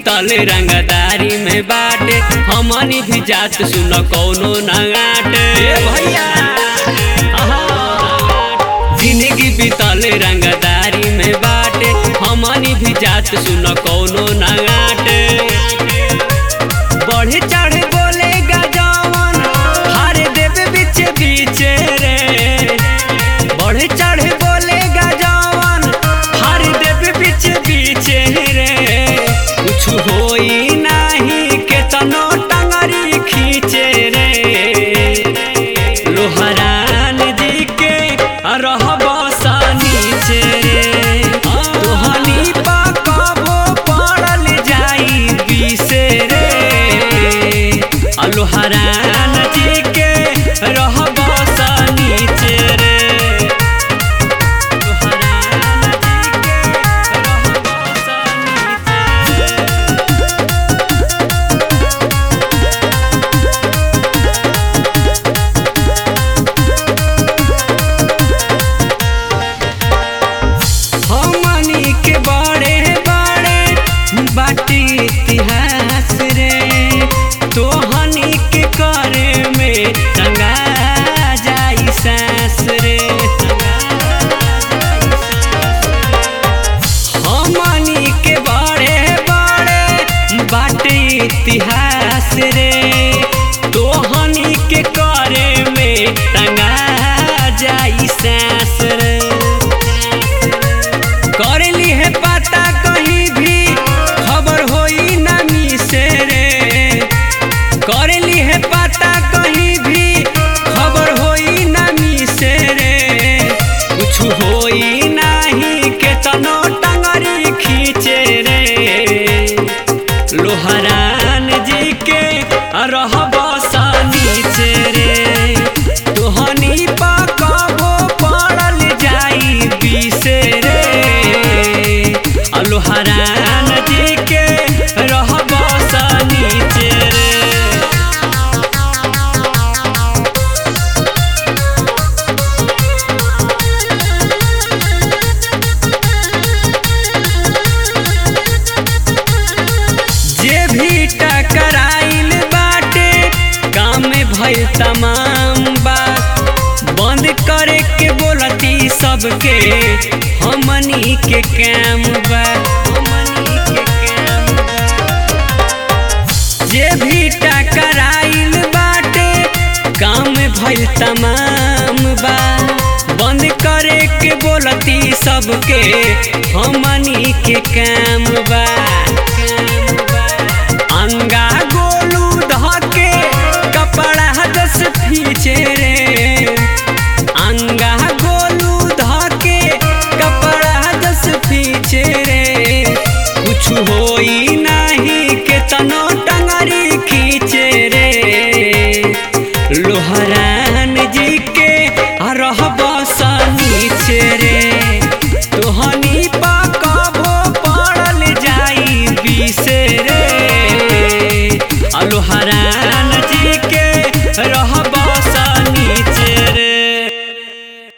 बीतल रंगदारी में बाटे हमनी भी जात सुन कौनो नगाटे भैया जिंदगी बीतल रंगदारी में बाटे हमनी भी जात सुन कौनो नगाटे बढ़े चढ़े बोलेगा जवन हारे देवे बीचे बीचे रे बढ़े चढ़े बोलेगा जवन हारे देवे बीचे बीचे रे कुछ होई नाही केतनो टंगरी खींचे रे लोहरान जी के रहब सा नीचे रे तोहनी पा कबो पड़ल जाई बिसे रे आ लोहरान जी के रहब सा नीचे रे लोहरान जी के रहब सा नीचे रे। हमनी के बड़े बड़े बाटी इतिहास रे तोहनी के करे में टंगा जाई सांस रे हमनी के बड़े बड़े बाटी इतिहास रे तोहनी के करे में टंगा जाई सांस रे करेली है पता कहीं भी खबर होई नमी से रे करेली है पता कहीं भी खबर होई नमी से रे कुछ होई नाही के तनो टंगरी खींचे रे लोहरान जी के रहब सा नीचे रे तोहनी पा कबो पड़ल जाई बिसे रे आ लोहरान जी के रहब सा नीचे रे जे भी टकराइल बाटे काम में भइल तमाम बात बंद करे के बोलती सबके हमनी के काम बा हमनी के काम बा। जे भी टकराइल बाटे काम में भइल तमाम बा बंद करे के बोलती सबके हमनी के काम बा